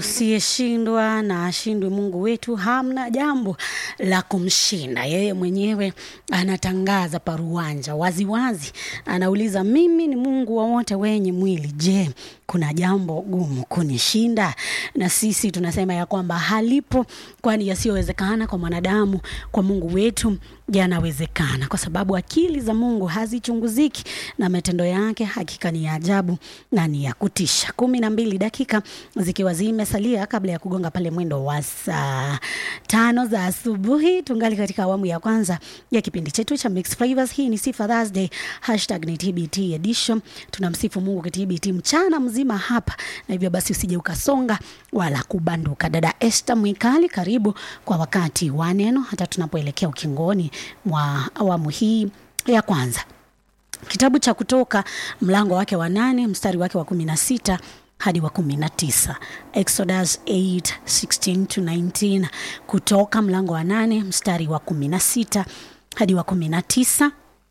usiyeshindwa na ashindwe Mungu wetu, hamna jambo la kumshinda. Yeye mwenyewe anatangaza paruanja waziwazi, anauliza mimi ni Mungu wa wote wenye mwili, je, kuna jambo gumu kunishinda? Na sisi tunasema ya kwamba halipo, kwani yasiyowezekana kwa mwanadamu kwa Mungu wetu yanawezekana, kwa sababu akili za Mungu hazichunguziki na matendo yake hakika ni ya ajabu na ni ya kutisha. kumi na mbili dakika zikiwa zimesalia kabla ya kugonga pale mwendo wa saa tano za asubuhi, tungali katika awamu ya kwanza ya kipindi chetu cha Mixed Flavors. Hii ni Sifa Thursday, hashtag ni TBT edition. Tunamsifu Mungu kwa TBT mchana mzima hapa, na hivyo basi usije ukasonga wala kubanduka. Dada Esther Mwikali, karibu kwa wakati wa neno, hata tunapoelekea ukingoni mwa awamu hii ya kwanza. Kitabu cha Kutoka mlango wake wa nane mstari wake wa kumi na sita hadi wa kumi na tisa Exodus 8, 16 to 19. Kutoka mlango wa nane mstari wa kumi na sita hadi wa kumi na tisa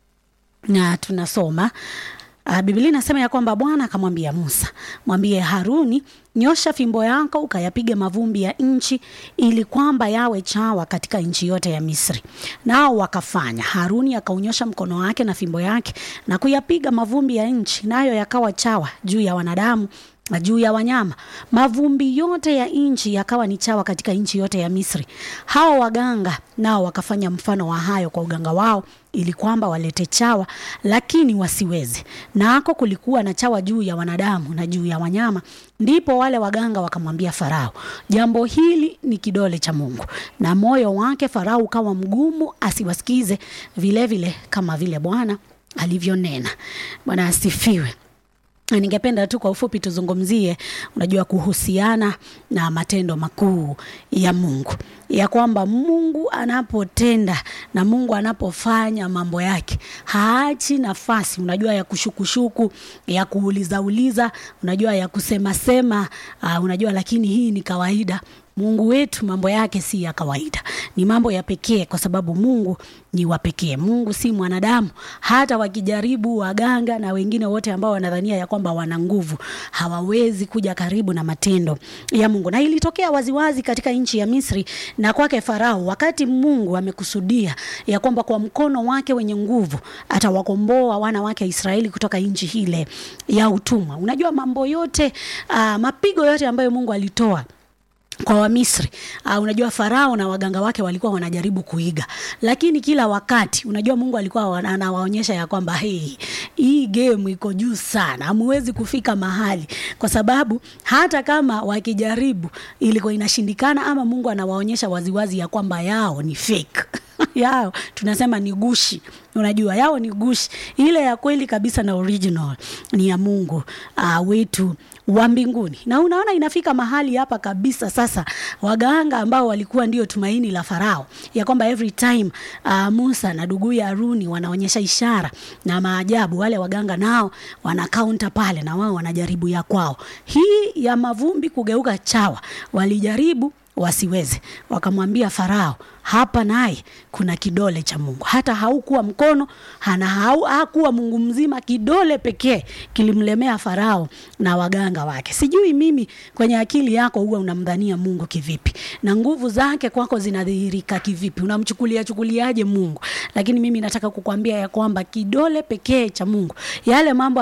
na tunasoma Uh, Biblia inasema ya kwamba Bwana akamwambia Musa, mwambie Haruni, nyosha fimbo yako ukayapiga mavumbi ya nchi ili kwamba yawe chawa katika nchi yote ya Misri. Nao wakafanya. Haruni akaunyosha mkono wake na fimbo yake na kuyapiga mavumbi ya nchi, nayo yakawa chawa juu ya wanadamu na juu ya wanyama. Mavumbi yote ya nchi yakawa ni chawa katika nchi yote ya Misri. Hao waganga nao wakafanya mfano wa hayo kwa uganga wao ili kwamba walete chawa, lakini wasiweze. Nako kulikuwa na chawa juu ya wanadamu na juu ya wanyama. Ndipo wale waganga wakamwambia Farao, jambo hili ni kidole cha Mungu. Na moyo wake Farao ukawa mgumu, asiwasikize vilevile vile, kama vile Bwana alivyonena. Bwana asifiwe. Ningependa tu kwa ufupi tuzungumzie, unajua, kuhusiana na matendo makuu ya Mungu, ya kwamba Mungu anapotenda na Mungu anapofanya mambo yake haachi nafasi, unajua, ya kushukushuku, ya kuulizauliza, unajua, ya kusemasema, uh, unajua, lakini hii ni kawaida. Mungu wetu mambo yake si ya kawaida, ni mambo ya pekee, kwa sababu Mungu ni wa pekee. Mungu si mwanadamu. Hata wakijaribu waganga na wengine wote ambao wanadhania ya kwamba wana nguvu, hawawezi kuja karibu na matendo ya Mungu. Na ilitokea waziwazi katika nchi ya Misri na kwake Farao, wakati Mungu amekusudia ya kwamba kwa mkono wake wenye nguvu atawakomboa wana wake Israeli kutoka nchi hile ya utumwa. Unajua mambo yote, uh, mapigo yote ambayo Mungu alitoa kwa Wamisri uh, unajua Farao na waganga wake walikuwa wanajaribu kuiga, lakini kila wakati unajua Mungu alikuwa anawaonyesha ya kwamba hey, hii game iko juu sana, hamuwezi kufika mahali, kwa sababu hata kama wakijaribu ilikuwa inashindikana, ama Mungu anawaonyesha waziwazi ya kwamba yao ni fake yao tunasema ni gushi, unajua yao ni gushi. Ile ya kweli kabisa na original ni ya Mungu uh, wetu wa mbinguni. Na unaona inafika mahali hapa kabisa sasa, waganga ambao walikuwa ndio tumaini la Farao, ya kwamba every time uh, Musa na ndugu ya Haruni wanaonyesha ishara na maajabu, wale waganga nao wana counter pale, na wao wanajaribu ya kwao. Hii ya mavumbi kugeuka chawa walijaribu wasiweze, wakamwambia Farao, hapa naye kuna kidole cha Mungu. Hata haukuwa mkono hana hau, hakuwa Mungu mzima, kidole pekee kilimlemea Farao na waganga wake. Sijui mimi, kwenye akili yako huwa unamdhania Mungu kivipi na nguvu zake kwako zinadhihirika kivipi? Unamchukulia chukuliaje Mungu? Lakini mimi nataka kukwambia ya kwamba kidole pekee cha Mungu, yale mambo